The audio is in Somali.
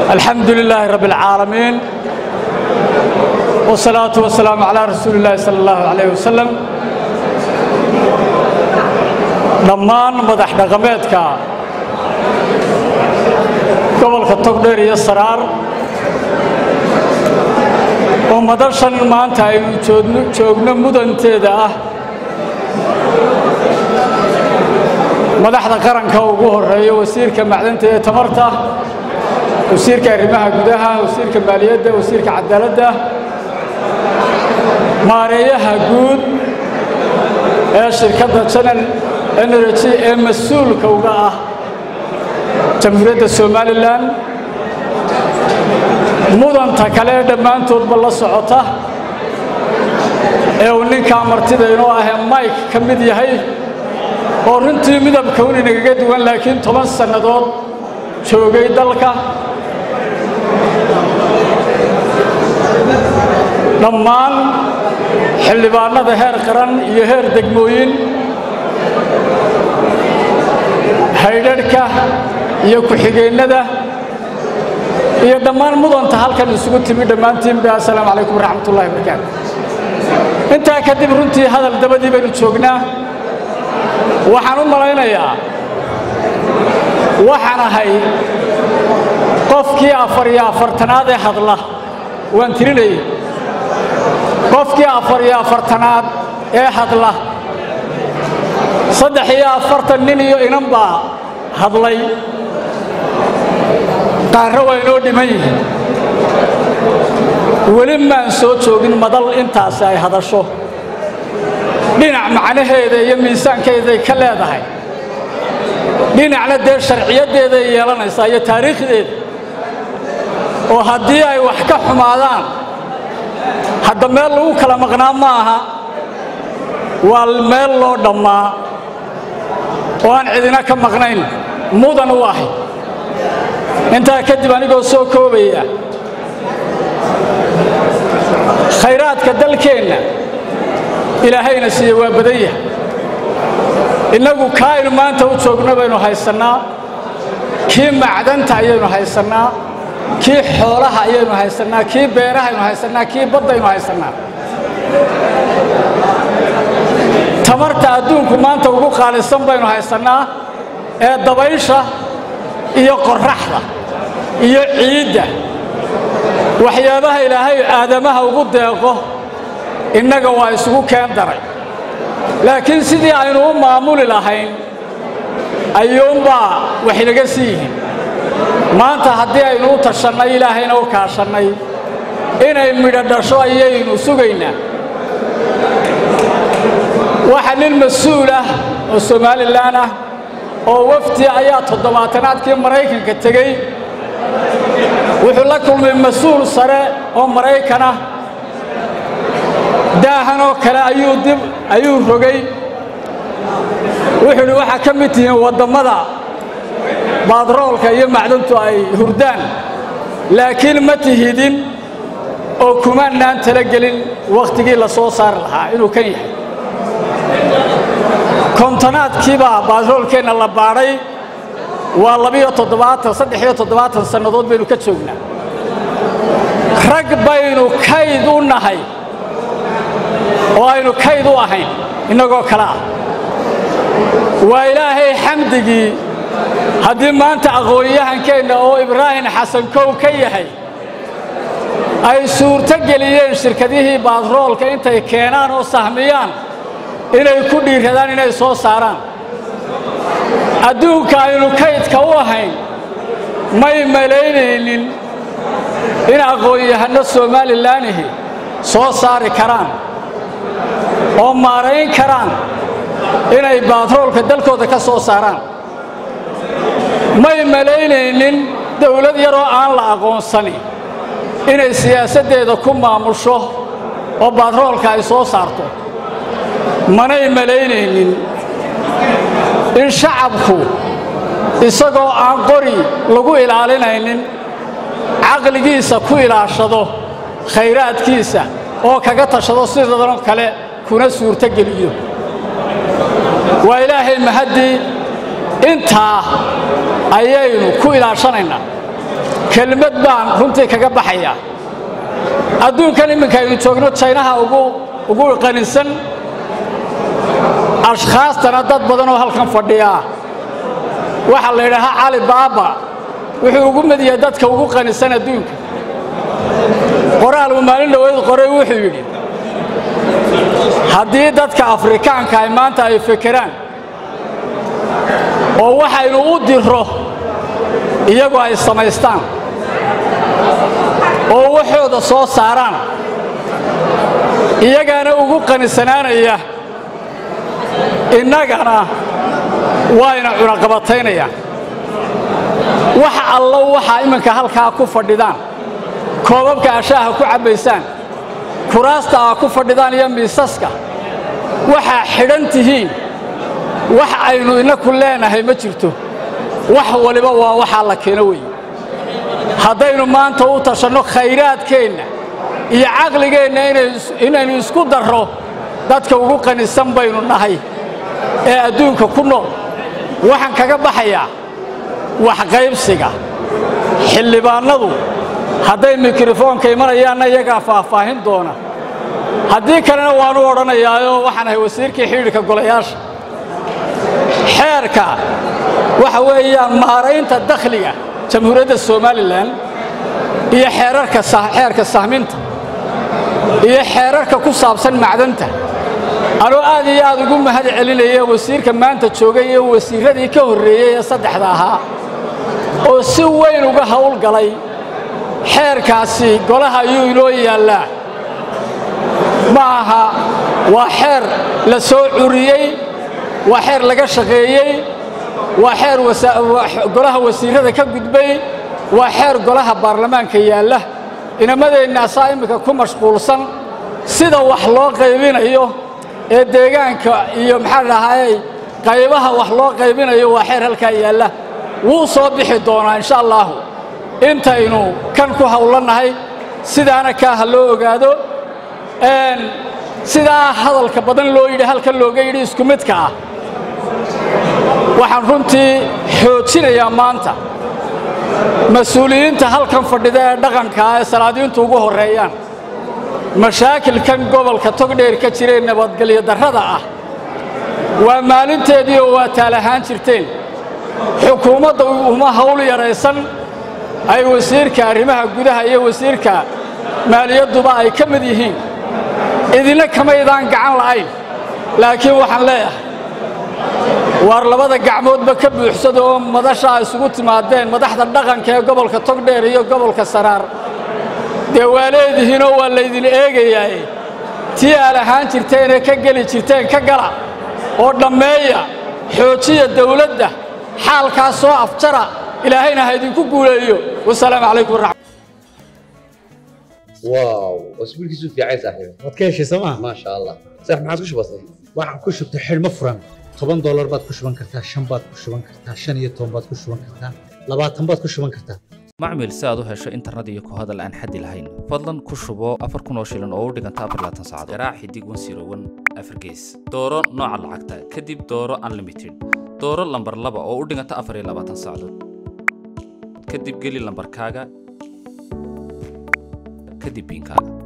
الحمد لله رب العالمين والصلاة والسلام على رسول الله صلى الله عليه وسلم dhammaan madax dhaqameedka gobolka togdheer iyo saraar oo madashan maanta aynu joogno mudanteeda ah madaxda qaranka ugu horeeya wasiirka macdanta ee tamarta wasiirka arrimaha gudaha wasiirka maaliyadda wasiirka cadaaladda maareeyaha guud ee shirkadda janal energy ee mas-uulka uga ah jamhuuriyadda somalilan mudanta kale ee dhammaantoodba la socota ee uu ninkaa martida inoo ahee mike ka mid yahay oo runtii midabka un inagaga duwan laakiin toban sannadood joogay dalka dhammaan xildhibaanada heer qaran iyo heer degmooyin haydharhka iyo ku-xigeennada iyo dhammaan mudanta halkan isugu timi dhammaantiinba assalaamu calaykum waraxmat ullahi barakaatu intaa kadib runtii hadal dabadii baynu joognaa waxaan u malaynayaa waxaan ahay qofkii afar iyo afartanaad ee hadla waan tirinayay qofkii afar iyo afartanaad ee hadla saddex iyo afartan nin iyo inan baa hadlay qaarro waa inoo dhiman yihiin weli maan soo joogin madal intaasi ay hadasho dhinac macnaheeda iyo miisaankeeday ka leedahay dhinacna dee sharciyaddeeday yeelanaysaa iyo taariikhdeeda oo haddii ay wax ka xumaadaan hadda meel lagu kala maqnaa ma aha waa meel loo dhammaa oo aan cidina ka maqnayn mudan u ahay intaa kadib anigoo soo koobaya khayraadka dalkeenna ilaahayna siiye waa badan yahay innagu kaa aynu maanta u joogno baynu haysannaa kii macdanta ayaynu haysannaa kii xoolaha ayaynu haysannaa kii beerahaynu haysannaa kii baddaynu haysannaa tamarta adduunku maanta ugu qaalisan baynu haysannaa ee dabaysha iyo qorraxda iyo ciidda waxyaabaha ilaahay aadamaha ugu deeqo innaga waa isugu keen daray laakiin sidii aynu u maamuli lahayn ayuunbaa wax inaga sii yihiin maanta haddii aynu u tashannay ilaahayna u kaashannay inay midho dhasho ayaynu sugaynaa waxa nin mas-uul ah oo somalilan ah oo wafdi ayaa toddobaatanaadkii maraykanka tegey wuxuu la kulmay mas-uul sare oo maraykan ah daahan oo kale ayuu dib ayuu rogay wuxuu idhi waxaa ka mid tihiin waddammada baadroolka iyo macdantu ay hurdaan laakiin ma tihidin oo kumaanaan talagelin wakhtigii la soo saari lahaa inuu kan yahay kontonaadkiibaa baadroolkeenna la baadhay waa labiyo toddobaatan saddex iyo toddobaatan sannadood baynu ka joognaa rag baynu kayd u nahay oo aynu kayd u ahayn innagoo kale ah waa ilaahay xamdigii haddii maanta aqoon-yahankeenna oo ibraahim xasan kow ka yahay ay suurto geliyeen shirkadihii baadroolka intay keenaan oo sahmiyaan inay ku dhiiradaan inay soo saaraan adduunka aynu kaydka u ahayn may malaynaynin in aqoon-yahanno somalilaanihi soo saari karaan oo maarayn karaan inay baadroolka dalkooda ka soo saaraan may malaynaynin dawlad yaroo aan la aqoonsani inay siyaasaddeeda ku maamusho oo baadroolka ay soo saarto manay malaynaynin in shacabku isagoo aan qori lagu ilaalinaynin caqligiisa ku ilaashado khayraadkiisa oo kaga tashado sidadanoo kale kuna suurtogeliyo waa ilaahay mahaddii intaa ayaynu ku ilaashanaynaa kelmad baan runtii kaga baxaya adduunkan imminka aynu joogno jaynaha ugu ugu qaninsan ashkhaastana dad badan oo halkan fadhiyaa waxaa la yidhaahaa cali baaba wuxuu ugu mid yahay dadka ugu qanisan adduunka qoraal uu maalin dhaweyd qoray wuxuu yidhi haddii dadka afrikaanka ay maanta ay fekeraan oo waxaynu u diro iyagu ay samaystaan oo waxooda soo saaraan iyagaana ugu qanisanaanaya innagana waayna cunaqabataynayaan wax allo waxaa iminka halkaa ku fadhidaan koobabka ashaaha ku cabbaysaan kuraasta aa ku fadhidaan iyo miisaska waxaa xidhan tihiin wax aynu inaku leenahay ma jirto wax waliba waa waxaa la keeno weeye haddaynu maanta u tashanno khayraadkeenna iyo caqligeenna inaynu isku darro dadka ugu qanisan baynu nahay ee adduunka ku nool waxaan kaga baxayaa waxqaybsiga xildhibaannadu hadday mikrofoonka imanayaanna iyagaa faahfaahin doona haddii kalena waanu odhanayaayoo waxaan ahay wasiirkii xidhiidhka golayaasha xeerka waxa weeyaan maaraynta dakhliga jamhuuriyadda somalilan iyo xeerarka xeerka sahminta iyo xeerarka ku saabsan macdanta anuu aad iyo aad ugu mahad celinaya wasiirka maanta joogay iyo wasiirradii ka horreeyey ee saddexda ahaa oo si weyn uga hawlgalay xeerkaasi golaha ayuu inoo yaallaa ma aha waa xeer la soo curiyey waa xeer laga shaqeeyey waa xeer golaha wasiirrada ka gudbay waa xeer golaha baarlamaanka yaalla inamadeenna asaa iminka ku mashquulsan sida wax loo qaybinayo ee deegaanka iyo maxaa dhahaayey qaybaha wax loo qaybinayo waa xeer halkaa yaalla wuu soo bixi doonaa insha allaahu intaynu kan ku hawlannahay sidaana kaa ha loo ogaado sidaa hadalka badan loo yidhi halkan looga yidhi isku midka ah waxaan runtii xoojinayaa maanta mas-uuliyiinta halkan fadhida ee dhaqankaa ee salaadiintu ugu horreeyaan mashaakilkan gobolka togdheer ka jiree nabadgelyo darrada ah waa maalinteedii oo waa taalahaan jirteen xukuumadda uma hawl yaraysan ay wasiirka arrimaha gudaha iyo wasiirka maaliyadduba ay ka mid yihiin idinna kamaydaan gacan la'ayn laakiin waxaan leeyahay waar labada gacmoodba ka buuxsada oo madasha ay isugu timaadeen madaxda dhaqanka ee gobolka togdheer iyo gobolka saraar dee waa leedihiinoo waa laydin eegayaaye tii aad ahaan jirteenee ka geli jirteen ka gala oo dhammeeya xoojiya dawladda xaalkaas soo afjara ilaahayna ha idinku guuleeyo wasalaamu calaykum waraxmat واو واسبوعك في عايز صاحبي waad ka heshay sooma ما شاء الله صح ما عاد وش بصير waxaad ku shubtay xidhmo furan toban doolar baad ku shuban kartaa shan baad ku shuban kartaa shan iyo toban baad ku shuban kartaa labaatan baad ku shuban kartaa macmil si aad u hesho internet iyo ku hadal aan xaddi lahayn fadlan ku shubo afar kun oo shilin oo u dhiganta afar laatan saacadood garaac xidig wan siro wan afar gees dooro nooca lacagta kadib dooro unlimited dooro lambar laba oo u dhiganta afar iyo labaatan saacadood kadib geli lambarkaaga kadib biinkaaga